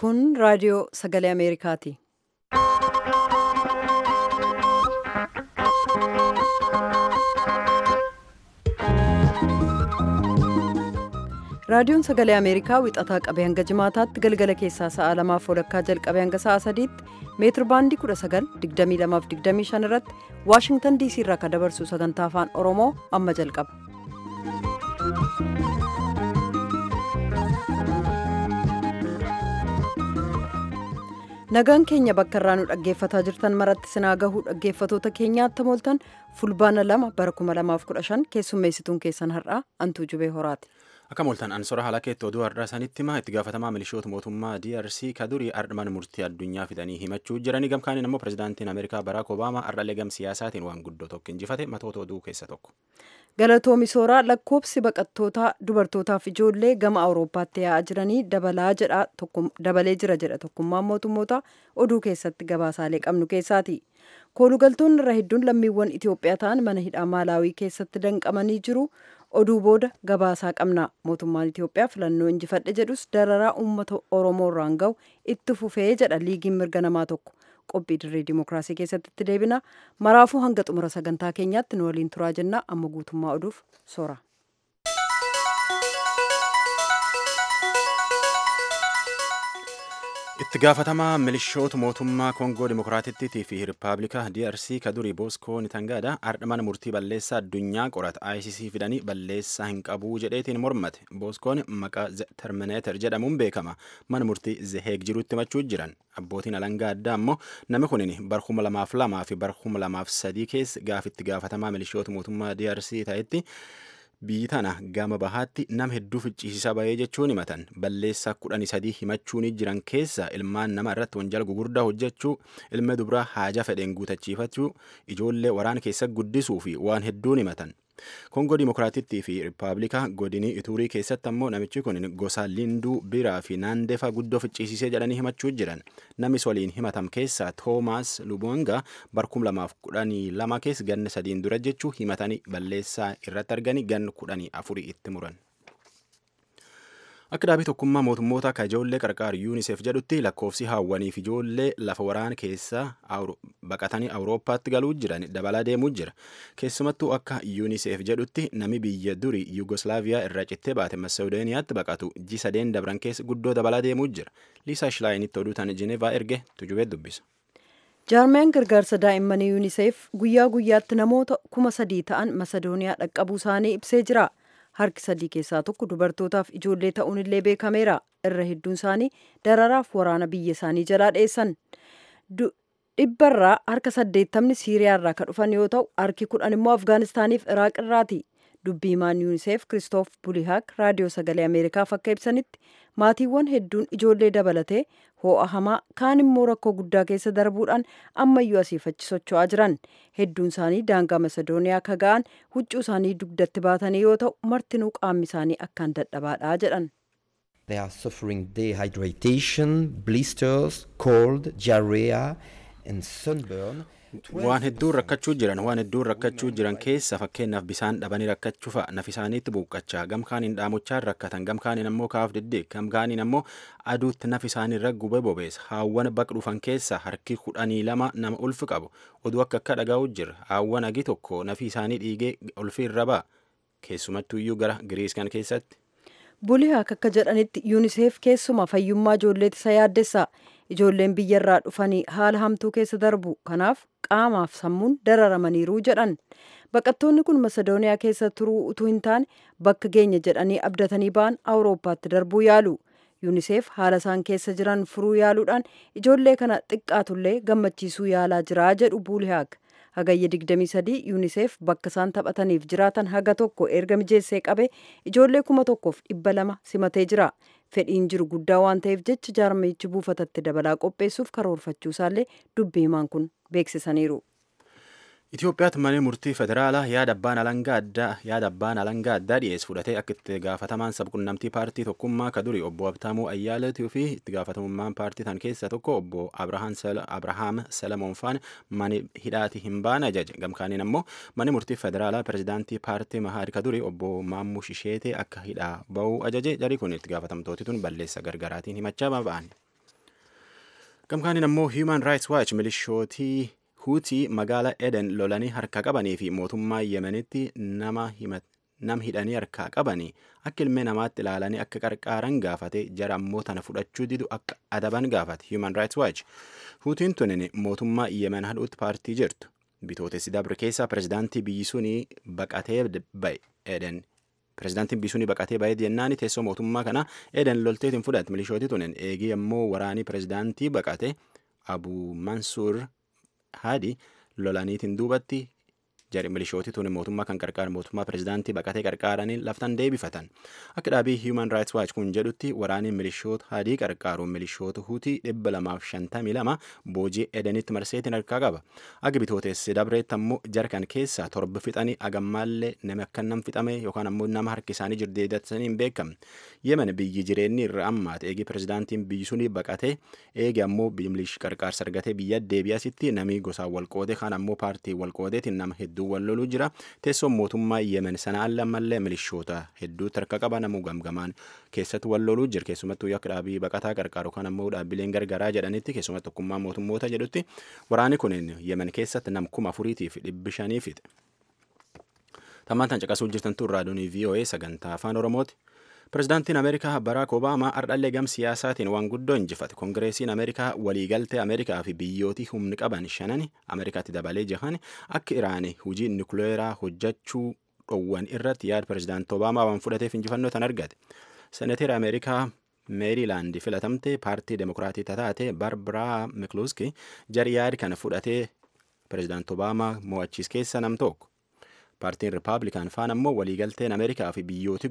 Kun raadiyoo sagalee Ameerikaati. Raadiyoon sagalee Ameerikaa wixataa qabee hanga jimaataatti galgala keessaa sa'a lamaaf walakkaa jalqabee hanga sa'a sadiitti meetir baandii 19,2225 irratti Waashingtan DC irraa kan dabarsu sagantaa afaan Oromoo amma jalqaba. Nagaan keenya bakka irraa nu dhaggeeffataa jirtan maratti sinaa gahuu dhaggeeffatoota keenyaatti mooltan fulbaana lama bara 2015 keessummeessituun keessan har'aa antuu jubee horaati. Akka mooltan ansora haala keetti oduu har'aa sanitti hima itti gaafatamaa milishoota mootummaa DRC kadurii ardhman murtii addunyaa fidanii himachuu jiranii gamkaaniin immoo pirezidaantiin Ameerikaa Baraak Obaamaa ardhalee gam siyaasaatiin waan guddoo tokko injifate matoota oduu keessa tokko. Galatoomi sooraa lakkoobsi baqattootaa dubartootaaf ijoollee gama Awurooppaatti yaa'aa jiranii dabalee jira jedha tokkummaan mootummoota oduu keessatti gabaasaalee qabnu keessaati. Koolugaltoonni irra hedduun lammiiwwan Itoophiyaa ta'an mana hidhaa Maalaawii keessatti danqamanii jiru. Oduu booda gabaasaa qabna. Mootummaan Itoophiyaa filannoo injifadhe jedhus dararaa uummata Oromoo irraan gahu itti fufee jedha liigiin mirga namaa tokko. Qophii dirree dimookiraasii keessatti itti deebina. Maraafuu hanga xumura sagantaa keenyaatti nu waliin turaa jenna. Amma guutummaa oduuf soora. itti gaafatamaa milishoota mootummaa koongoo dimokiraatittii fi riippaabilika DRC kadurii booskoo nitangaadha ardhaman murtii balleessaa addunyaa qorata ICC fidanii balleessaa hin qabuu jedheetiin mormate booskoon maqaa termineeter jedhamuun beekama mana murtii zeheeg jirutti himachuu jiran abbootiin alangaa addaa ammoo namni kunin barhuma lamaaf lamaa fi barhuma lamaaf sadii keessa gaafitti gaafatamaa milishoota mootummaa DRC ta'etti biyyi tana gama bahaatti nama hedduu ficcisiisaa bahee jechuun himatan balleessaa kudhanii sadii himachuun jiran keessa ilmaan nama irratti wanjala gugurdaa hojjechuu ilma dubraa haaja fedheen guutachiifachuu ijoollee waraana keessa guddisuu fi waan hedduun himatan. Koongoo Dimokiraatittii fi Riippaabilika godinii Ituurii keessatti ammoo namichi kun gosa Linduu biraa fi naandefa guddoo ficcisiisee jedhanii himachuu jiran. Namis waliin himatam keessaa Toomaas Lubonga barkum lamaaf kudhanii lama keessa ganna sadiin dura jechuu himatanii balleessaa irratti arganii ganna kudhanii afurii itti muran. Akka dhaabii tokkummaa mootummoota akka ijoollee qarqaaru yuuniseef jedhutti lakkoofsi haawwaniif ijoollee lafa waraana keessa baqatanii awurooppaatti galuu jiran dabalaa deemuu jira. Keessumattuu akka yuuniseef jedhutti nami biyya durii Yugoslaaviyaa irraa cittee baate Masedooniyaatti baqatu ji sadeen dabran keessa guddoo dabalaa deemuu jira. Liisaa Shilaayinitti oduu tan Jenevaa erge tujubee dubbisa. Jaarmiyaan gargaarsa daa'immanii yuuniseef guyyaa guyyaatti namoota kuma sadii ta'an Masedooniyaa dhaqqabuu isaanii ibsee jira. harki sadii keessaa tokko dubartootaaf ijoollee ta'uun illee beekameera irra hedduun isaanii dararaaf waraana biyya isaanii jalaa dheessan dhibbarraa harka saddeettamni siiriyaarraa kan dhufan yoo ta'u harki kudhan immoo afgaanistaaniif iraaq irraati dubbii himaan yuuniseef kiristoof bulihaak raadiyoo sagalee ameerikaaf akka ibsanitti maatiiwwan hedduun ijoollee dabalatee ho'a hamaa kaan immoo rakkoo guddaa keessa darbuudhaan ammayyuu asiifachi socho'aa jiran hedduun isaanii daangaa masedooniyaa akka ga'an huccuu isaanii dugdatti baatanii yoo ta'u martinuu qaamni isaanii akkaan dadhabaadha jedhan. They are suffering dehydration, blisters, cold, diarrhea and sunburn. Waan hedduun rakkachuu jiran waan hedduun rakkachuu jiran keessa fakkeenyaaf bisaan dhabanii rakkachuu fa'a nafi isaaniitti buuqqachaa gamkaaniin dhaamochaan rakkatan gamkaaniin ammoo kaaf diddeek gamkaaniin ammoo aduutti nafi isaaniirra gubee bobeessa haawwan baqa dhufan keessa harki kudhanii lama nama ulfi qabu oduu akka akka dhagaa'u jira haawwan agi tokko nafi isaanii dhiigee ulfi irra ba'a keessumattuuyyuu gara giriis kan keessatti. Bulihaak akka jedhanitti yuuniseef keessuma fayyummaa ijoolleetti isa yaaddessa. Ijoolleen biyyarraa dhufanii haala hamtuu keessa darbu. Kanaaf qaamaaf sammuun dararamaniiru jedhan. Baqattoonni kun Masedooniyaa keessa turuu utuu hin taane bakka geenya jedhanii abdatanii ba'an Awurooppaatti darbuu yaalu. Yuuniseef haala isaan keessa jiran furuu yaaluudhaan ijoollee kana xiqqaatullee gammachiisuu yaalaa jira jedhu Bulihaak. hagayya 23 yuuniseef bakka isaan taphataniif jiraatan haga tokko erga mijeessee qabe ijoollee kuma tokkoof dhibba lama simatee jira fedhiin jiru guddaa waan ta'eef jecha jaarmichi buufatatti dabalaa qopheessuuf karoorfachuu isaallee dubbii himaan kun beeksisaniiru. Itoophiyaatti mana murtii federaalaa yaada abbaan alangaa addaa yaada abbaan alangaa addaa dhiyeessu fudhatee akka itti gaafatamaan sabqunnamtii paartii tokkummaa ka duri obbo Abtaamuu Ayyaaleetii fi itti gaafatamummaan paartii tan keessaa tokko obbo Abrahaam Salamoon faan mani hidhaati hin baane ajaje gamkaaniin ammoo mani murtii federaalaa pirezidaantii paartii Mahaari ka duri obbo Maammush Isheetee akka hidhaa ba'uu ajaje jarii kun itti gaafatamtooti tun balleessa gargaraatiin himachaa ba'an. gamkaaniin ammoo human rights watch milishootii huutii magaala eden lolanii harka qabanii fi mootummaa yemenitti nama himat nam hidhanii harkaa qabanii akka ilmee namaatti ilaalanii akka qarqaaran gaafate jara ammoo tana fudhachuu didu akka adaban gaafate human rights watch huutiin tunin mootummaa yemen hadhuutti paartii jirtu bitootessi dabre keessa pirezidaantii biyyi sunii baqatee ba'e eden pirezidaantiin biyyi sunii baqatee ba'e jennaani teessoo mootummaa kana eden lolteetiin fudhate milishooti tunin eegii ammoo waraanii pirezidaantii baqate abu mansuur haadi lolaniitiin duubatti jari milishooti tuni mootummaa kan qarqaaran mootummaa pirezidaantii baqatee qarqaaranii laftan deebifatan akka dhaabii human rights watch kun jedhutti waraaniin milishoota hadii qarqaaruun milishoota hutii dhibba lamaaf shantamii lama boojii edenitti marseetiin harkaa qaba aga bitooteessi dabreetti ammoo jarkan keessaa torba fixanii agammaallee nama akka nam fixame yookaan ammoo nama harki isaanii jirdeedatanii hin beekamne yemen biyyi jireenyi irra ammaate eegi pirezidaantiin biyyi sunii baqatee eegi ammoo milish qarqaarsa argatee biyya deebi'asitti namii gosaan walqoode kaan ammoo paartii walqoodeetiin nama hedduu wal loluu jira teessoon mootummaa yemen sana alla ammallee milishoota hedduu harka qaba namuu gamgamaan keessatti wal loluu jira keessumattuu akka dhaabii baqataa qarqaaru kan ammoo dhaabbileen gargaraa jedhanitti keessumatti tokkummaa mootummoota jedhutti waraani kun yemen keessatti nam kuma afuriitiif dhibbi shanii fixe. Tammaan tan caqasuu jirtan tun raadiyoonii VOA sagantaa afaan Oromooti. Pirezidaantiin Ameerikaa Baraak Obaamaa ardhallee gam siyaasaatiin waan guddoo injifate. Kongireesiin Ameerikaa waliigaltee Ameerikaa fi biyyootii humni qaban shanani Ameerikaatti dabalee jahan akka Iraanii hujii nukleeraa hojjechuu dhowwan irratti yaada pirezidaantii Obaamaa waan fudhateef injifannoo tan argate. Seneteera Ameerikaa meerilaandi filatamte paartii demokiraatii taate barbaraa mikluuski jari yaada kana fudhatee pirezidaantii Obaamaa mo'achiis keessa nam tokko. paartiin ripaablikaan faan ammoo waliigalteen ameerikaa fi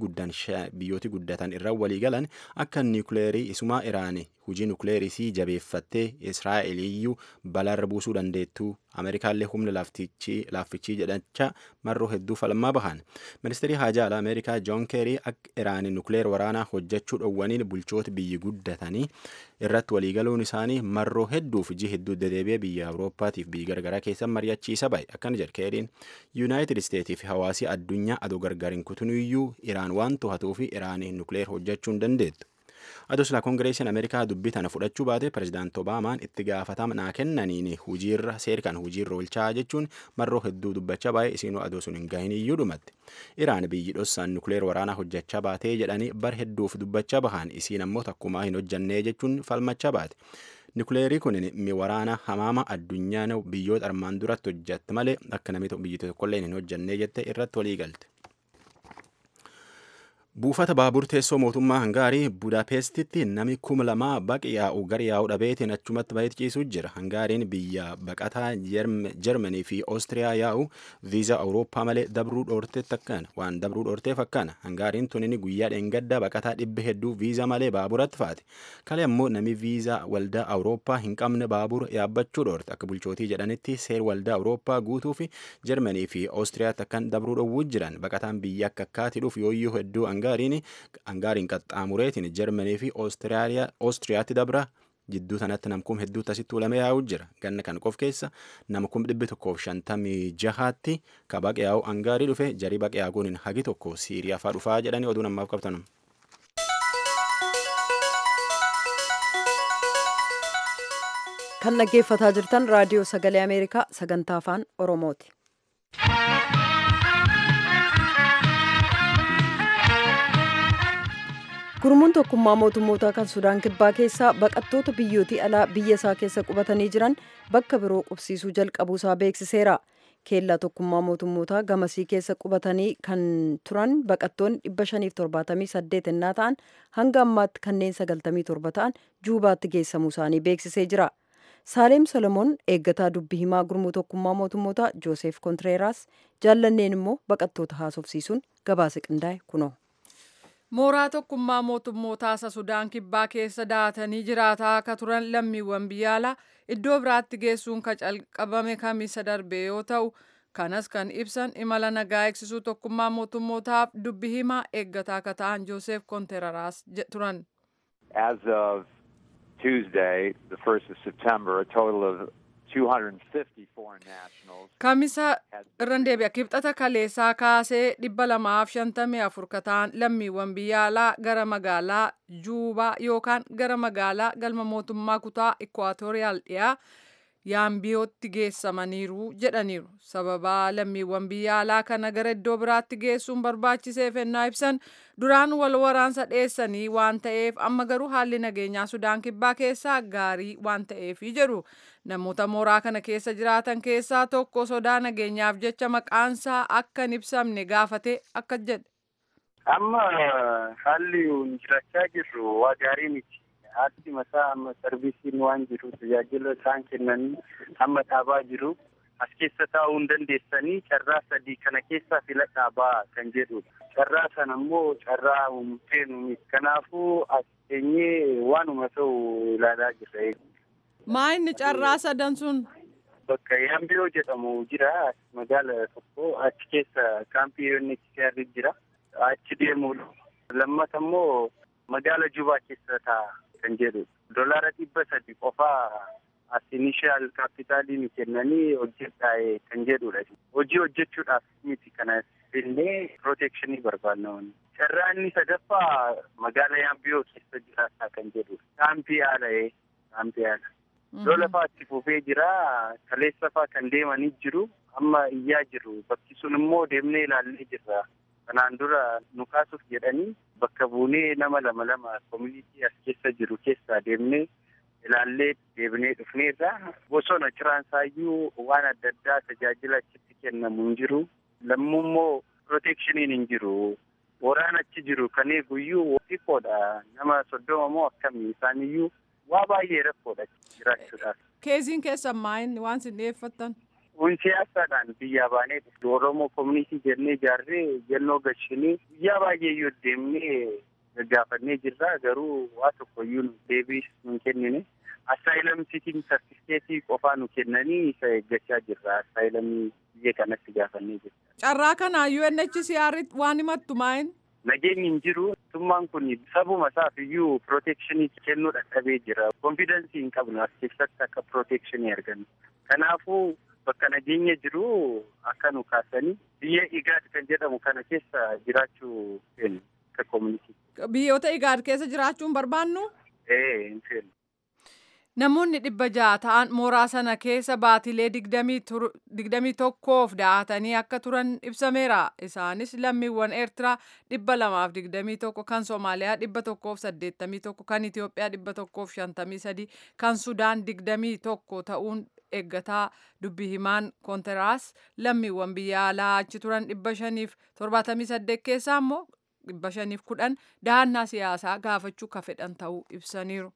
biyyooti guddatan irra waliigalan akka niwukileerii isumaa iraanii hujii nukleerisii jabeeffattee israa'eliyyuu balaarra buusuu dandeettuu ameerikaallee humna laaffichii jedhacha marroo hedduu falmaa bahan ministeerii haajaa alaa ameerikaa joon keerii akka iraanii nukleer waraanaa hojjechuu dhowwaniin bulchoota biyyi guddatanii irratti waliigaluun isaanii marroo hedduuf iji hedduu dedeebi'ee biyya awurooppaatiif biyyi gargaraa keessa mari'achiisa bahe akkana jedhe keeriin yuunaayitid isteetii fi hawaasii addunyaa adoo gargariin kutuniyyuu iraan waan to'atuu fi iraanii nukleer hojjechuu hin dandeettu. Adoo silaa koongireesiin Ameerikaa dubbii tana fudhachuu baate pirezidaantii Obaamaan itti gaafatama naa kennaniin hujiirra seera kan hujiirra oolchaa jechuun marroo hedduu dubbachaa baay'ee isiinuu adoo sun hin gahin iyyuu dhumatti. Iraan biyyi dhossaan nukleer waraanaa hojjechaa baatee jedhanii bar hedduuf dubbachaa bahan isiin ammoo takkumaa hin hojjannee jechuun falmachaa baate. Nukleerii kun mi waraana hamaama addunyaan biyyoota armaan duratti hojjette malee akka namni biyyi tokkollee hin hojjannee jette irratti walii galte. Buufata baabur teessoo mootummaa Hangaarii Budaapestitti nami kuma lamaa baqi yaa'u gara yaa'u dhabeetiin achumatti baay'ee ciisuu jira. Hangaariin biyya baqataa Jarmanii fi Oostiriyaa yaa'u viizaa Awurooppaa malee dabruu dhoorteetti akkana waan dabruu dhoorteef akkana. Hangaariin tunini guyyaa dheengaddaa baqataa dhibba hedduu viizaa malee baaburatti faate. Kale ammoo nami viizaa waldaa Awurooppaa hin qabne baabura yaabbachuu dhoorte. Akka bulchootii jedhanitti seer waldaa Awurooppaa guutuu fi Jarmanii fi Oostiriyaatti akkan dabruu dhowwuu jiran. Baqataan biyya akka akkaati dhuuf yooyyuu hedduu hangaariin hangaariin qaxxaamureetiin jarmanii fi oostiriyaatti dabra jidduu sanatti namkum hedduutti asitti ulamee yaa'u jira ganna kan qof keessa namkum dhibbi tokkoof shantamii jahaatti ka baqe yaa'u hangaarii dhufe jarii baqe yaa'uun hagi tokko siiriyaa faa dhufaa jedhanii oduu namaaf qabtan. kan dhaggeeffataa jirtan raadiyoo sagalee ameerikaa sagantaa afaan oromooti. gurmuun tokkummaa mootummootaa kan sudaan kibbaa keessaa baqattoota biyyootii alaa biyya isaa keessa qubatanii jiran bakka biroo qubsiisuu jalqabuusaa beeksiseera keellaa tokkummaa mootummootaa gamasii keessa qubatanii kan turan baqattoonni 578 ennaa ta'an hanga ammaatti kanneen 97 ta'an juubaatti geessamuu isaanii beeksisee jira saaleem solomoon eeggataa dubbi himaa gurmuu tokkummaa mootummootaa jooseef kontireeraas jaallanneen immoo baqattoota haasofsiisuun gabaasa qindaa'e kunoo. mooraa tokkummaa mootummootaa isa sudaan kibbaa keessa daatanii jiraataa akka turan lammiiwwan biyya alaa iddoo biraatti geessuun ka calqabame kamisa darbe yoo ta'u kanas kan ibsan imala nagaa eegsisuu tokkummaa mootummootaaf dubbi himaa eeggataa akka ta'an joosef konteraraas turan. As of Tuesday, the 1st of September, a total of 250 foreign nationals. Kamisa irran deebi'a kibxata kaleessaa kaasee dhibba lamaaf shantamii afur kataan lammiiwwan biyya alaa gara magaalaa Juubaa yookaan gara magaalaa galma mootummaa kutaa Ikwaatooriyaal dhiyaa yaambiyootti geessamaniiru jedhaniiru. Sababaa lammiiwwan biyya alaa kana gara iddoo biraatti geessuun barbaachiseef ennaa ibsan duraan wal waraansa dheessanii waan ta'eef amma garuu haalli nageenyaa Sudaan kibbaa keessaa gaarii waan ta'eefi jedhu. Namoota mooraa kana keessa jiraatan keessaa tokko sodaa nageenyaaf jecha maqaansaa akka hin ibsamne gaafate akka jedhe. Amma haalli jirachaa jirru waa gaarii miti. Haati mataa amma sarvisiin waan jiru tajaajila isaan kennan amma dhaabaa jiru. As keessa taa'uu hin dandeessanii carraa sadii kana keessaa fila dhaabaa kan jedhudha. Carraa sana immoo carraa seenu miti. Kanaafuu as teenyee waanuma ta'u ilaalaa jirra. Maa inni carraa sadan sun? Bakka Yaambiyoo jedhamu jira magaala tokko achi keessa kaampii UNHCR jira. Achi deemuudha. Lammata immoo magaala Jubaa keessa taa'a kan jedhu. Dolaara dhibba sadi qofaa as inishaal kaapitaaliin kennanii hojjedhaa kan jedhudha. Hojii hojjechuudhaaf miti kana illee pirootekshinii barbaadna. Carraa inni sadaffaa magaala Yaambiyoo keessa jiraataa kan jedhudha. Kaampii haala kaampii haala. Lola fa'aatti fufee jira. Kaleessa fa'aa kan deemanii jiru. Amma iyyaa jiru. Bakki sun immoo deemnee ilaallee jirra. Kanaan dura nu kaasuuf jedhanii bakka buunee nama lama lama koomunitii as keessa jiru keessaa deemnee ilaallee deebinee dhufneerra. Bosona ciraansaayyuu waan adda addaa tajaajila achitti kennamu hin jiru. Lammuu immoo pirootekshiniin hin jiru. Waraan achi jiru kan eeguyyuu xiqqoodha. Nama soddoma moo akkamii isaaniyyuu waa baay'ee rakkoodha jiraachuudhaaf. Keeziin keessan maayin waan isin dhiyeeffattan? Kun siyaasaadhaan biyyaa baanee Oromoo koomunitii jennee ijaarree jennoo gashinii guyyaa baay'ee yoo deemnee gaggaafannee jirra garuu waa tokkoyyuu deebii nu kennine. Assaayilam sitiin sartifikeetii qofaa nu kennanii isa eeggachaa jirra. Assaayilamii biyya kanatti gaafannee jirra. Carraa kana UNHCR waan himattu maayin? Nageenyi hin jiru. Mootummaan kun sabuma isaaf iyyuu pirootekshinii kennuu dadhabee jira. Konfidensii hin qabnu as keessatti akka pirootekshinii argannu. Kanaafuu bakka nageenya jiru akka nu kaasanii biyya igaad kan jedhamu kana keessa jiraachuu feenu akka koomunitii. Biyyoota igaad keessa jiraachuun barbaannu? Ee hin feenu. Namoonni dhibba ja'a ta'an mooraa sana keessa baatilee digdamii tokkoof da'atanii akka turan ibsameera. Isaanis lammiiwwan Eertiraa dhibba lamaaf digdamii tokko, kan Somaaliyaa dhibba tokkoof saddeettamii tokko, kan Itoophiyaa dhibba tokkoof shantamii sadi, kan Sudaan digdamii tokko ta'uun eeggataa dubbi himaan koonteraas lammiiwwan biyya alaa achi turan dhibba shaniif torbaatamii saddeet keessaa immoo dhibba shaniif kudhan dahannaa siyaasaa gaafachuu ka fedhan ta'uu ibsaniiru.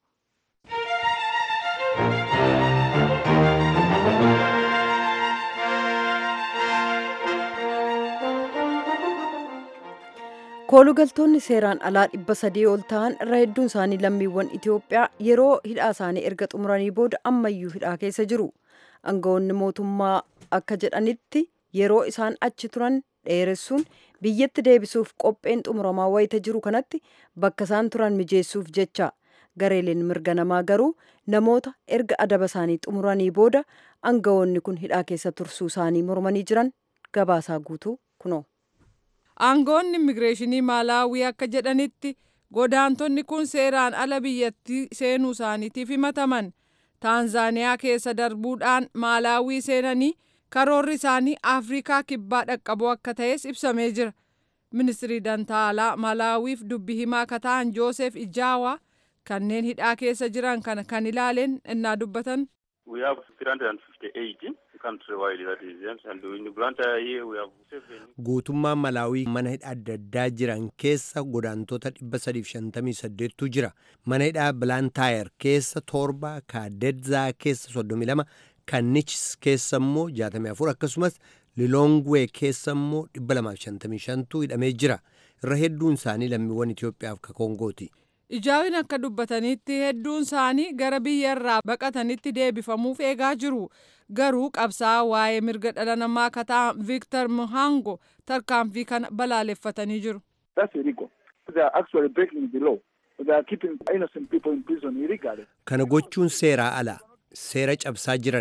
koolugaltoonni seeraan alaa dhibba sadii ol ta'an irra hedduun isaanii lammiiwwan Itoophiyaa yeroo hidhaa isaanii erga xumuranii booda ammayyuu hidhaa keessa jiru. Aangawoonni mootummaa akka jedhanitti yeroo isaan achi turan dheeressuun biyyatti deebisuuf qopheen xumuramaa wayita jiru kanatti bakka isaan turan mijeessuuf jecha gareeleen mirga namaa garuu namoota erga adaba isaanii xumuranii booda aangawoonni kun hidhaa keessa tursuu isaanii mormanii jiran gabaasaa guutuu kunoo. Aangoonni immigireeshinii Maalaawii akka jedhanitti godaantonni kun seeraan ala biyyattii seenuu isaaniitiif himataman. Taanzaaniyaa keessa darbuudhaan Maalaawii seenanii karoorri isaanii Afrikaa kibbaa dhaqqabuu akka ta'es ibsamee jira. Ministirii Dantaalaa Malaawiif dubbi himaa akka ta'an Joosef Ijaawaa kanneen hidhaa keessa jiran kana kan ilaaleen innaa dubbatan. We have 358 countrywide that is yes, and in Blantyre here we have seven. Guutummaan Malaawii mana hidhaa adda addaa jiran keessa godaantota 358tu jira. Mana hidhaa Blantyre keessa torba, Kaadedzaa keessa 32, Kannichis keessa immoo 64 akkasumas Lilongwee keessa immoo 255tu hidhamee jira. Irra hedduun isaanii lammiiwwan Itoophiyaaf ka Kongooti. Ijaawin akka dubbatanitti hedduun isaanii gara biyya irraa baqatanitti deebifamuuf eegaa jiru. Garuu qabsaa waa'ee mirga dhala namaa akka ta'an Victor Muhango tarkaanfii kana balaaleffatanii jiru. That's illegal. They are actually breaking the law. They are keeping innocent people in prison illegally. Kana gochuun seeraa ala. Seera cabsaa jiran.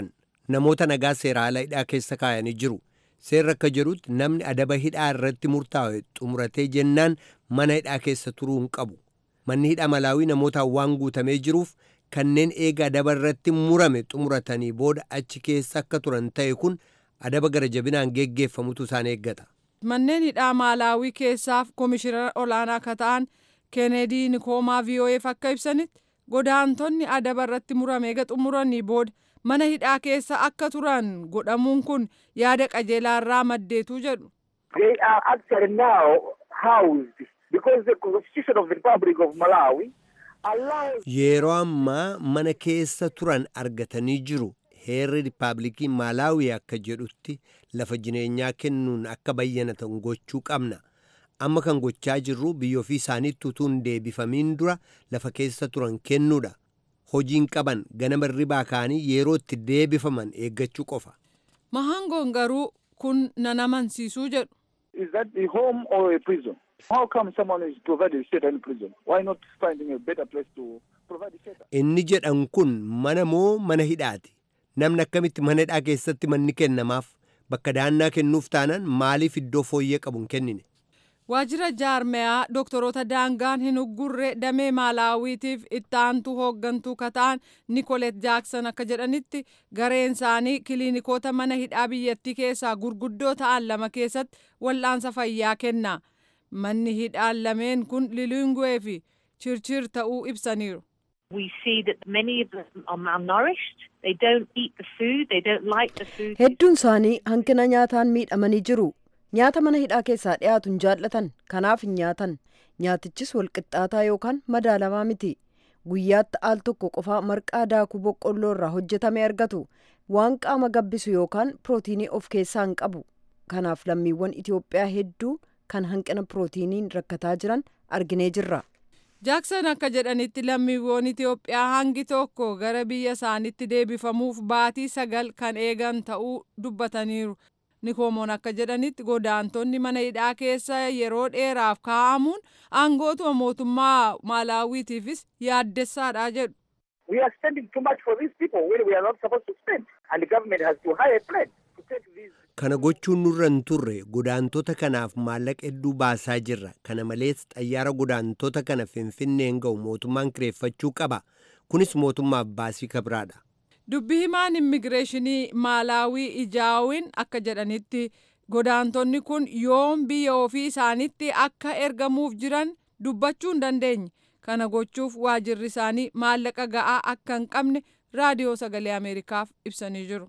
namoota nagaa seera ala hidhaa keessa kaayanii jiru. Seerri akka jedhutti namni adaba hidhaa irratti murtaa'e xumuratee jennaan mana hidhaa keessa turuu hin qabu. Manni hidhaa Malaawii namootaan waan guutamee jiruuf kanneen eega adaba irratti murame xumuratanii booda achi keessa akka turan ta'e kun adaba gara jabinaan geggeeffamutu isaan eeggata. Manneen hidhaa Maalaawii keessaaf komishinara olaanaa akka ta'an Keeneedii Nikoomaa VOA'f akka ibsanitti godaantonni adaba irratti murame eega xumuranii booda mana hidhaa keessa akka turan godhamuun kun yaada qajeelaa irraa maddeetu jedhu. They are actually now housed because the Constitution of the Republic of Malawi allows Yeroo ammaa mana keessa turan argatanii jiru. Heerri Rippaabilikii Maalaawii akka jedhutti lafa jireenyaa kennuun akka bayyanatan gochuu qabna. Amma kan gochaa jirru biyya ofii isaaniitti utuu hin deebifamiin dura lafa keessa turan kennuudha. Hojiin qaban ganama ribaa ka'anii yeroo itti deebifaman eeggachuu qofa. Mahangoon garuu kun nan amansiisuu jedhu. is that the home or a prison? How come someone is provided shelter in prison? Why not finding a better place to provide the shelter? Inni jedhan kun mana moo mana hidhaati? Namni akkamitti mana hidhaa keessatti manni kennamaaf bakka daannaa kennuuf taanaan maaliif iddoo fooyyee qabu hin kennine? Waajjira jaarmeyaa doktoroota daangaan hin uggurre damee maalaawiitiif itti aantuu hooggantuu kataan Nikolet Jaaksan akka jedhanitti gareen isaanii kiliinikoota mana hidhaa biyyattii keessaa gurguddoo ta'an lama keessatti wal'aansa fayyaa kenna. Manni hidhaan lameen kun Lilinguwee fi Chirchir ta'uu ibsaniiru. We see that many of them are malnourished. They don't eat the food. They don't like the food. Hedduun isaanii hanqina nyaataan miidhamanii jiru. Nyaata mana hidhaa keessaa dhiyaatu hin jaallatan. Kanaaf hin nyaatan. Nyaatichis walqixxaataa yookaan madaalamaa miti. Guyyaatti al tokko qofaa marqaa daakuu boqqolloo irraa hojjetame argatu. Waan qaama gabbisu yookaan pirootiinii of keessaa hin qabu. Kanaaf lammiiwwan Itoophiyaa hedduu kan hanqina pirootiiniin rakkataa jiran arginee jirra. Jaaksan akka jedhanitti lammiiwwan Itoophiyaa hangi tokko gara biyya isaaniitti deebifamuuf baatii sagal kan eegan ta'uu dubbataniiru. Nikoomoon akka jedhanitti godaantonni mana hidhaa keessa yeroo dheeraaf kaa'amuun aangootuma mootummaa Maalaawiitiifis yaaddessaadha jedhu. We are spending too much for these people when we are not supposed to spend. And the government has to hire a plane to take these. Kana gochuun nurra hin turre godaantota kanaaf maallaqa hedduu baasaa jirra. Kana malees xayyaara godaantota kana finfinneen ga'u mootummaan kireeffachuu qaba. Kunis mootummaaf baasii kabiraadha. Dubbi himaan immigireeshinii Maalaawii Ijaawin akka jedhanitti godaantonni kun yoom biyya ofii isaanitti akka ergamuuf jiran dubbachuu hin dandeenye. Kana gochuuf waajirri isaanii maallaqa ga'aa akka hin qabne raadiyoo sagalee Ameerikaaf ibsanii jiru.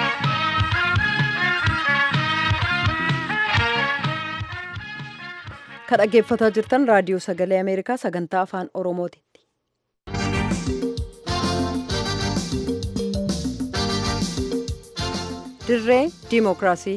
Kan dhaggeeffataa jirtan raadiyoo sagalee Ameerikaa sagantaa afaan Oromooti. dirree diimokiraasii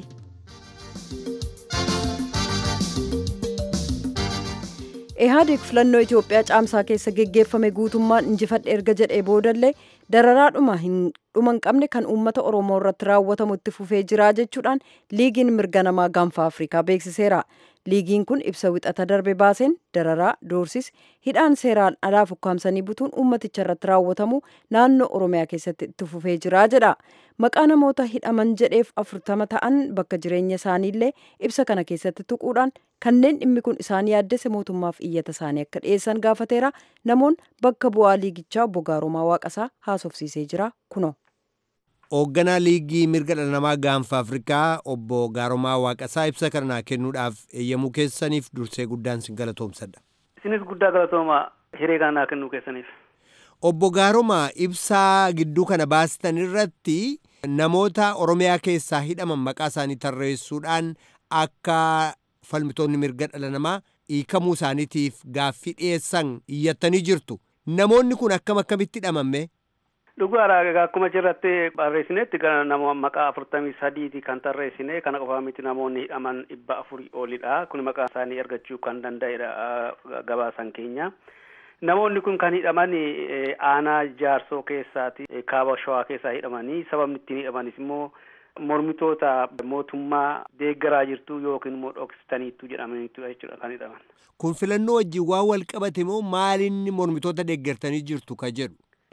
ihaadiq filannoo itiyoophiyaa caamsaa keessa geggeeffame guutummaan injifadhe erga jedhee boodallee dararaadhuma hin dhuman qabne kan uummata oromoo irratti raawwatamu itti fufee jira jechuudhaan liigiin mirga namaa gaanfa afrikaa beeksiseera liigiin kun ibsa wixata darbe baaseen dararaa doorsis hidhaan seeraan alaa fukkaamsanii butuun uummaticha irratti raawwatamu naannoo oromiyaa keessatti itti fufee jira jedha maqaa namoota hidhaman jedheef afurtama ta'an bakka jireenya isaaniillee ibsa kana keessatti tuquudhaan kanneen dhimmi kun isaan yaaddese mootummaaf iyyata isaanii akka dhiyeessan gaafateera namoon bakka bu'aa liigichaa obbo Gaaromaa Waaqasaa haasofsiisee jira kuno. Hoogganaa liigii mirga dhala namaa gaanfa Afrikaa obbo Gaaromaa Waaqasaa ibsa kanaa kennuudhaaf eeyyamuu keessaniif dursee guddaan sin galatoomsadha. Isinis guddaa galatooma hiree kanaa kennuu keessaniif. Obbo Gaaromaa ibsaa gidduu kana baastan irratti namoota Oromiyaa keessaa hidhaman maqaa isaanii tarreessuudhaan akka falmitoonni mirga dhala namaa hiikamuu isaaniitiif gaaffii dhiyeessan iyyattanii jirtu. Namoonni kun akkam akkamitti hidhamamme? Dhugaadha akkuma jirratti barreessinetti nama maqaa afurtamii sadiiti kan tarreessine kana qofaa miti namoonni hidhaman dhibba afurii olidha kun maqaa isaanii argachuu kan danda'edha gabaasan keenya. Namoonni kun kan hidhaman aanaa jaarsoo keessaati kaaba shawaa keessaa hidhamanii sababni ittiin hidhamanis immoo mormitoota mootummaa deeggaraa jirtu yookiin immoo dhoksitaniitu jedhamaniitu jechuudha kan hidhaman. Kun filannoo wajjin waan wal qabate moo maalinni mormitoota deeggartanii jirtu ka jedhu?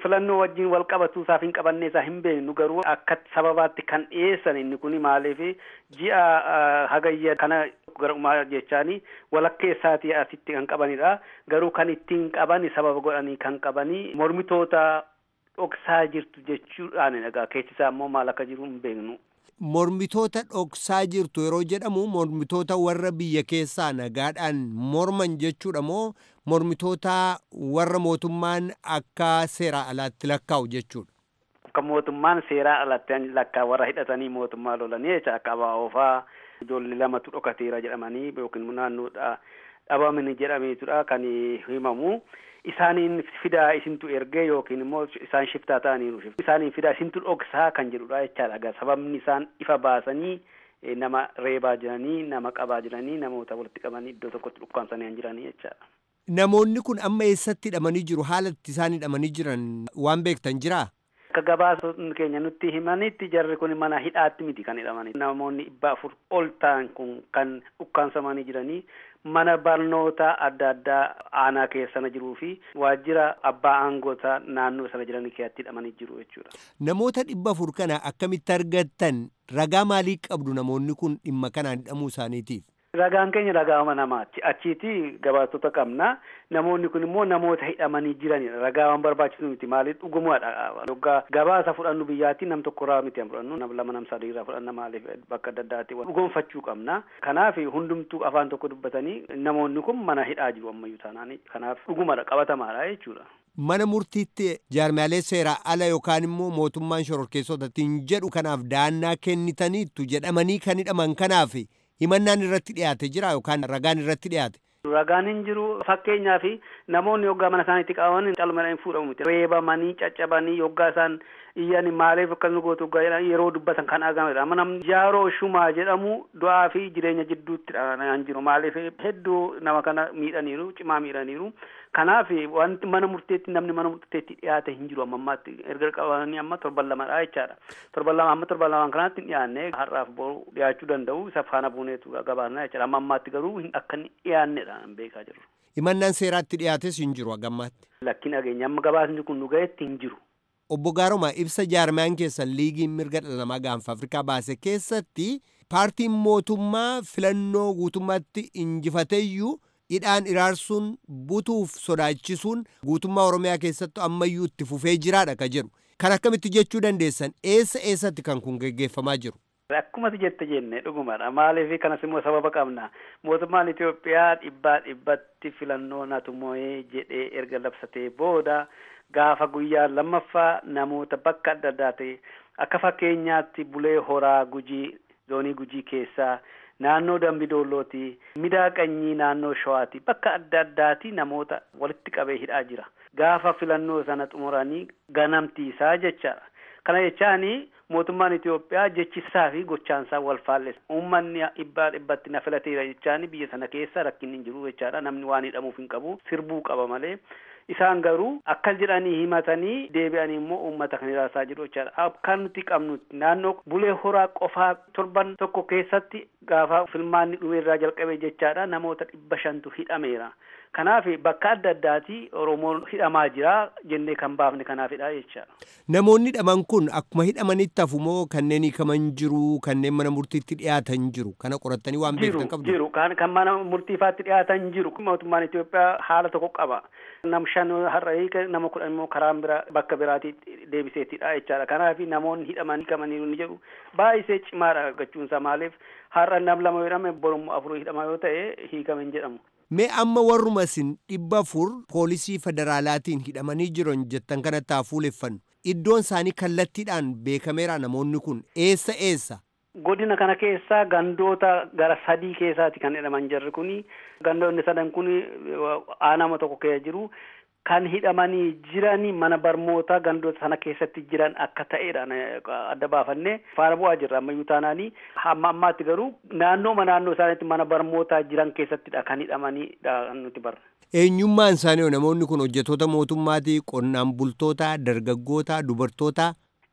filannoo wajjin wal qabatu isaaf hin qabanne isaa hin beeknu garuu akka sababaatti kan dhiyeessan inni kun maaliif ji'a hagayya kana garumaa jechaani walakkeessaatii asitti kan qabanidha garuu kan ittiin qaban sababa godhanii kan qabanii mormitoota dhoksaa jirtu jechuudhaan egaa keessisaa immoo maal akka jiru hin beeknu. Mormitoota dhoksaa jirtu yeroo jedhamu mormitoota warra biyya keessaa nagaadhaan morman jechuudha moo mormitoota warra mootummaan akka seeraa alaatti lakkaa'u jechuudha. Akka mootummaan seeraa alatti lakkaa warra hidhatanii mootummaa lolanii jecha akka abaa'oofaa ijoollee lamatu dhokateera jedhamanii yookiin naannoodha dhabamani jedhameetudha kan himamu. isaaniin fidaa isintu ergee yookiin immoo isaan shiftaa ta'aniiru isaaniin fidaa isintu dhoksaa kan jedhudha jechaadha egaa sababni isaan ifa baasanii nama reebaa jiranii nama qabaa jiranii namoota walitti qabanii iddoo tokkotti dhukkaamsanii jiranii jechaadha. Namoonni kun amma eessatti hidhamanii jiru haala itti isaan hidhamanii jiran waan beektan jiraa? Akka gabaasonni keenya nutti himanitti jarri kun mana hidhaatti miti kan hidhamanii namoonni dhibba afur ol ta'an kun kan dhukkaamsamanii jiranii mana barnoota adda addaa aanaa keessa jiruu fi waajjira abbaa aangoota naannoo sana jiranii keessatti hidhamanii jiru jechuudha. Namoota dhibba afur kana akkamitti argattan ragaa maalii qabdu namoonni kun dhimma kanaan hidhamuu isaaniitiif? Ragaan keenya ragaa namaati. Achiiti gabaasota qabna. Namoonni kun immoo namoota hidhamanii jiranidha. Ragaa waan barbaachisu miti. Maaliif dhugumaadha. Yoggaa gabaasa fudhannu biyyaatti nam tokko irraa miti fudhannu nam lama nam sadii irraa fudhanna maaliif bakka adda addaatti dhugoonfachuu qabna. Kanaaf hundumtuu afaan tokko dubbatanii namoonni kun mana hidhaa jiru ammayyuu taanaan. Kanaaf dhugumadha qabatamaadha jechuudha. Mana murtiitti jaarmaalee seeraa ala yookaan immoo mootummaan shororkeessotatiin jedhu kanaaf daannaa kennitaniittu jedhamanii kan hidhaman kanaaf himannaan irratti dhiyaate jira yookaan ragaan irratti dhiyaate. Ragaan hin jiru fakkeenyaaf namoonni yoggaa mana isaaniitti qabaman calmadhaan fuudhamu miti. Reebamanii caccabanii yoggaa isaan iyyan maaliif akkas nu gootu yeroo dubbatan kan argamedha. Amma namni jaaroo shumaa jedhamu du'aa fi jireenya jidduutti kan jiru maaliif hedduu nama kana miidhaniiru cimaa miidhaniiru. Kanaaf wanti mana murteetti namni mana murteetti dhiyaate hin jiru amma ammaatti erga qabanii amma torban lamadha jechaadha. Torban lama amma torban lamaan kanaatti hin dhiyaanne har'aaf boru dhiyaachuu danda'u isa faana buuneetu gabaasna jechaadha. Amma ammaatti garuu akka hin dhiyaannedha beekaa jirru. Himannaan seeraatti dhiyaates hin jiru hagammaatti. Lakkin dhageenya amma gabaasni kun nu ga'etti hin jiru. Obbo Gaaroma ibsa jaarmaan keessan liigiin mirga dhala namaa gaanfa Afrikaa baase keessatti paartiin mootummaa filannoo guutummaatti injifateeyyuu hidhaan iraarsuun butuuf sodaachisuun guutummaa Oromiyaa keessatti ammayyuu itti fufee jiraadha ka jedhu. Kan akkamitti jechuu dandeessan eessa eessatti kan kun geggeeffamaa jiru? Akkumatti jette jenne dhugumadha. Maaliif kanas immoo sababa qabna. Mootummaan Itoophiyaa dhibbaa dhibbatti filannoo natu moo'ee jedhee erga labsatee booda gaafa guyyaa lammaffaa namoota bakka adda addaa ta'e akka fakkeenyaatti bulee horaa gujii zoonii gujii keessaa naannoo dambidoollooti midaaqanyii naannoo shawaati bakka adda addaati namoota walitti qabee hidhaa jira gaafa filannoo sana xumuranii ganamtiisaa jechaadha kana jechaani mootummaan Itoophiyaa jechisaa fi gochaansaa wal faallessa uummanni dhibbaa dhibbatti na filateera jechaani biyya sana keessa rakkinni hin jiru jechaadha namni waan hidhamuuf hin qabu sirbuu qaba malee isaan garuu akkas jedhanii himatanii deebi'anii immoo uummata kan hiraasaa jiru jechaadha akkan nuti qabnu naannoo bulee horaa qofaa torban tokko keessatti gaafa filmaanni dhumeerraa jalqabe jechaadha namoota dhibba shantu hidhameera kanaaf bakka adda addaati oromoon hidhamaa jira jennee kan baafne kanaafidha jechaadha. Namoonni hidhaman kun akkuma hidhamanitti hafu moo kanneen hiikaman jiru kanneen mana murtiitti dhiyaatan jiru kana qorattanii waan beektan qabdu. Jiru kan kan mana murtiifaatti dhiyaatan jiru mootummaan Itoophiyaa haala tokko qaba. Nam shan har'a hiika nama kudhan immoo karaa bira bakka biraatti deebiseettidha jechaadha. Kanaaf namoonni hidhaman hiikamaniiru ni jedhu baay'isee cimaadha argachuunsaa maaliif har'a nam lama jedhame borummoo afur hidhama yoo ta'e hiikame hin jedhamu. Mee amma warruma isin dhibba afur poolisii federaalaatiin hidhamanii jiran jettan kanatti haa fuuleffannu. Iddoon isaanii kallattiidhaan beekameera namoonni kun eessa eessa? Godina kana keessa gandoota gara sadii keessaati kan hidhaman jarri kuni. Gandoonni sadan kuni aanama tokko keessa jiru. Kan hidhamanii jiran mana barnootaa gandoota sana keessatti jiran akka ta'edhaan adda baafannee faana bu'aa jirra ammayyuu taanaanii hamma ammaatti garuu naannooma naannoo isaaniitti mana barnootaa jiran keessattidha kan hidhamaniidha nuti barra. Eenyummaan isaanii namoonni kun hojjetoota mootummaatii qonnaan bultoota dargaggoota dubartoota.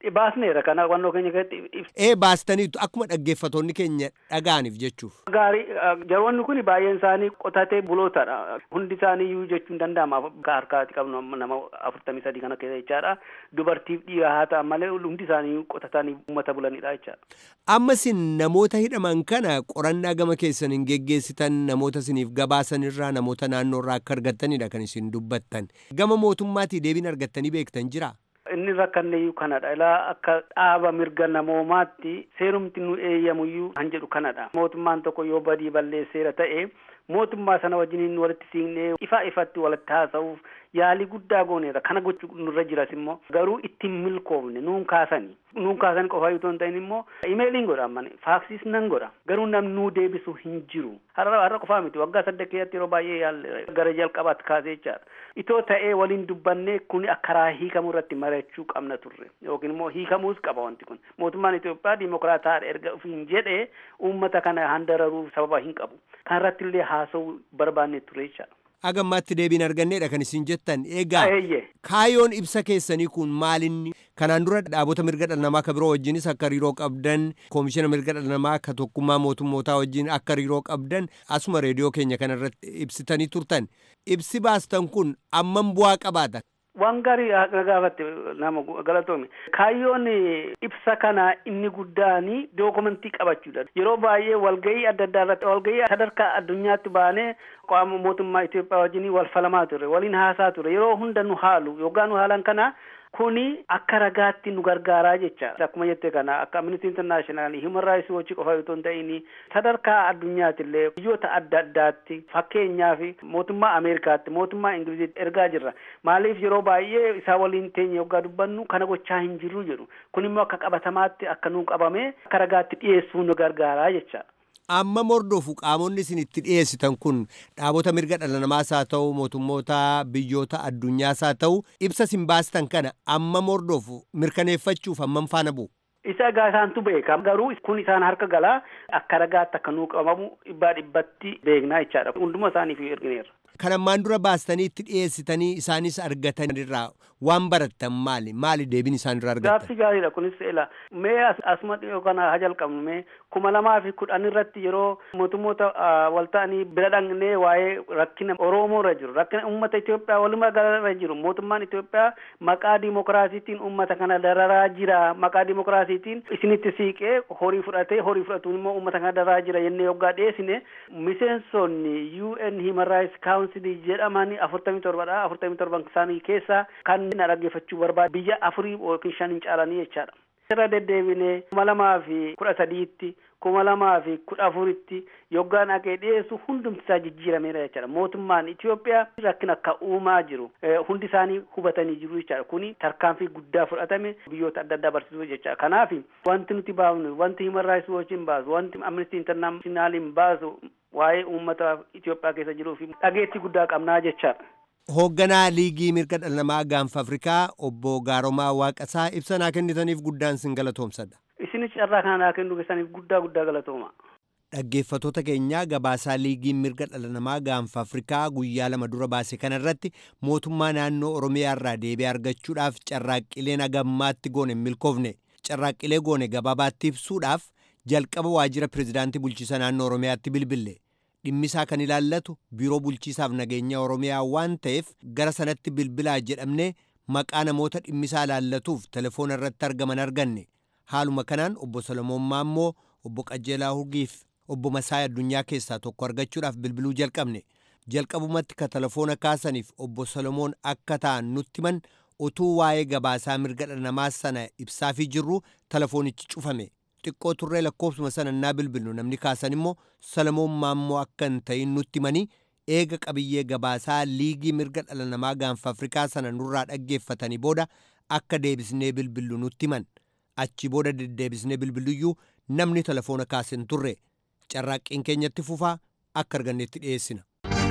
baasneera kana hubannoo keenya keessatti ibsa. Ee baastaniitu akkuma dhaggeeffatoonni keenya dhaga'aniif jechuuf. Gaarii jaroonni kun baay'een isaanii qotatee bulootadha. Hundi isaanii iyyuu jechuun danda'ama akka harkaatti qabnu nama afurtamii sadii kana keessa jechaadha. Dubartiif dhiira haa ta'an malee hundi isaanii qotatanii uummata bulanidha jechaadha. Amma isin namoota hidhaman kana qorannaa gama keessan hin geggeessitan namoota isiniif gabaasanirraa namoota naannoorraa akka argattanidha kan isin dubbattan. Gama mootummaatii deebiin argattanii beektan jiraa? inni rakkanneeyyuu kanadha ilaa akka dhaaba mirga namoomaatti seerumti nu eeyyamuyyuu kan jedhu kanadha mootummaan tokko yoo badii balleesseera ta'e mootummaa sana wajjiniin walitti siinee ifa ifatti walitti haasa'uuf yaalii guddaa gooneera kana gochuu nurra jiras immoo garuu ittiin milkoofne nuun kaasanii nuun kaasanii qofa yoo hin ta'in immoo imeeliin godha ammane faaksiis nan godha garuu namni nuu deebisu hin jiru har'a har'a qofaa miti waggaa saddeet keessatti yeroo baay'ee yaalle gara jalqabaatti kaasee jechaadha itoo ta'ee waliin dubbannee kun akka karaa hiikamuu irratti mari'achuu qabna turre yookiin immoo hiikamuus qaba wanti kun mootummaan Itoophiyaa dimokiraataadha erga ofiin jedhee uummata kana handararuuf sababa hin qabu kan irratti illee haasa'uu barbaanne ture jechaadha. agammaatti deebiin arganneedha kan isin jettan egaa kaayoon ibsa keessanii kun maalinni kanaan dura dhaabota mirga dhala namaa ka biroo wajjinis akka hariiroo qabdan koomishina mirga dhala namaa ka tokkummaa mootummootaa wajjin akka hariiroo qabdan asuma reediyoo keenya kana irratti ibsitanii turtan ibsi baastan kun ammam bu'aa qabaata waan gaarii gaafatte nama galatoome kaayyoon ibsa kana inni guddaani dookumentii qabachuudha yeroo baay'ee walgahii adda addaa irratti walgahii sadarkaa addunyaatti baanee qaama mootummaa Itoophiyaa wajjin wal falamaa ture waliin haasaa ture yeroo hunda nu haalu yookaan nu haalan kana kuni akka ragaatti nu gargaaraa jecha akkuma jette kana akka amnesty international human rights watch qofa yoo hin ta'in sadarkaa addunyaatti illee biyyoota adda addaatti fakkeenyaaf mootummaa ameerikaatti mootummaa ingiliziitti ergaa jirra maaliif yeroo baay'ee isaa waliin teenya yoggaa dubbannu kana gochaa hin jirru jedhu kun immoo akka qabatamaatti akka nu qabame akka ragaatti dhiyeessuu nu gargaaraa jecha. amma mordofu qaamonni isin itti dhiyeessitan kun dhaabota mirga dhala namaas haa ta'u mootummoota biyyoota addunyaas haa ta'u ibsa isin baastan kana amma mordofu mirkaneeffachuuf hammam faana bu'u. isa egaa isaantu beeka garuu kun isaan harka galaa akka ragaatti akka nuu qabamu dhibbaa dhibbatti beeknaa jechaadha hunduma isaaniif ergineerra. kan ammaan dura baastanii itti dhiyeessitanii isaanis argatanirraa waan barattan maali maali deebiin isaanirraa argattan. Gaaffii gaariidha kunis ela mee asuma dhiyoo kana haa jalqabnu mee kuma lamaa fi kudhan irratti yeroo mootummoota wal ta'anii bira dhaqnee waa'ee rakkina Oromoo irra jiru rakkina uummata Itoophiyaa walumaa galarra jiru mootummaan Itoophiyaa maqaa dimokiraasiitiin uummata kana dararaa jira maqaa dimokiraasiitiin isinitti siiqee horii fudhatee horii fudhatuun immoo uummata kana dararaa jira jennee yoggaa dhiyeessine miseensonni UN Human Rights Council jedhamanii afurtamii torbadha afurtamii torban isaanii keessaa kan na dhaggeeffachuu barbaadu biyya afurii yookiin shaniin caalanii jechaadha. Irra deddeebinee kuma lamaa fi kudha sadiitti kuma lamaa fi kudha afuritti yoggaan haqee dhiyeessu hundumti isaa jijjiirameera jechaadha. Mootummaan Itoophiyaa rakkina akka uumaa jiru hundi isaanii hubatanii jiru jechaadha. Kuni tarkaanfii guddaa fudhatame biyyoota adda addaa barsiisuu jechaadha. Kanaaf wanti nuti baafnu wanti Human Rights Watch baasu wanti Amnesty International baasu waa'ee uummata Itoophiyaa keessa jiruu fi dhageettii guddaa qabnaa jechaadha. Hoogganaa liigii mirga dhala namaa gaanfa Afrikaa obbo Gaaromaa Waaqasaa ibsa naa kennitaniif guddaan sin galatoomsadha. Isinis carraa kana naa kennuu keessaniif guddaa guddaa galatooma. Dhaggeeffatoota keenyaa gabaasaa liigiin mirga dhala namaa gaanfa Afrikaa guyyaa lama dura baase kanarratti mootummaa naannoo Oromiyaa irraa deebii argachuudhaaf carraaqqileen agammaatti goone hin milkoofne carraaqqilee goone gabaabaatti ibsuudhaaf jalqaba waajjira pirezidaantii bulchiisa naannoo Oromiyaatti bilbille. dhimmisaa kan ilaallatu biiroo bulchiisaaf nageenya oromiyaa waan ta'eef gara sanatti bilbilaa jedhamne maqaa namoota dhimmisaa ilaallatuuf telefoona irratti argaman arganne haaluma kanaan obbo Solomoon Maammoo obbo Qajeelaa Hurgiif obbo Masaay Addunyaa keessaa tokko argachuudhaaf bilbiluu jalqabne jalqabumatti ka telefoona kaasaniif obbo Solomoon akka ta'an nutti himan utuu waa'ee gabaasaa mirga dhala namaa sana ibsaafii jirru telefoonichi cufame. xiqqoo turree lakkoofsuma sana naa bilbilnu namni kaasan immoo Solomoon Maammoo akka hin ta'in nutti himanii eega qabiyyee gabaasaa liigii mirga dhala namaa gaanfa Afrikaa sana nurraa dhaggeeffatanii booda akka deebisnee bilbillu nutti himan achi booda deddeebisnee bilbiluyyuu namni telefoona kaase hin turre carraaqqiin keenyatti fufaa akka arganneetti dhiyeessina.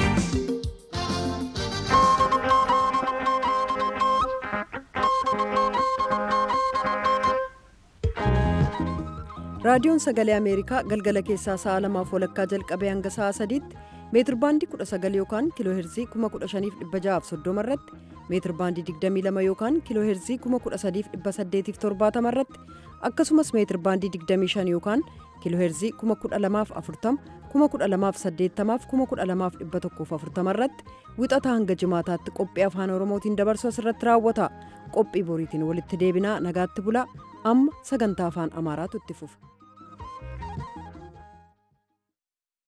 raadiyoon sagalee ameerikaa galgala keessaa sa'a lamaaf walakkaa jalqabee hanga sa'a sadiitti meetir baandii 19 yookaan kiiloo heerzii 15630 irratti meetir baandii 22 yookaan kiiloo heerzii 13870 irratti akkasumas meetir baandii 25 yookaan kiiloo heerzii 12040 12080 12140 irratti wixata hanga jimaataatti qophii afaan oromootiin dabarsu asirratti raawwata qophii boriitiin walitti deebinaa nagaatti bulaa amma sagantaa afaan amaaraatu itti fufa.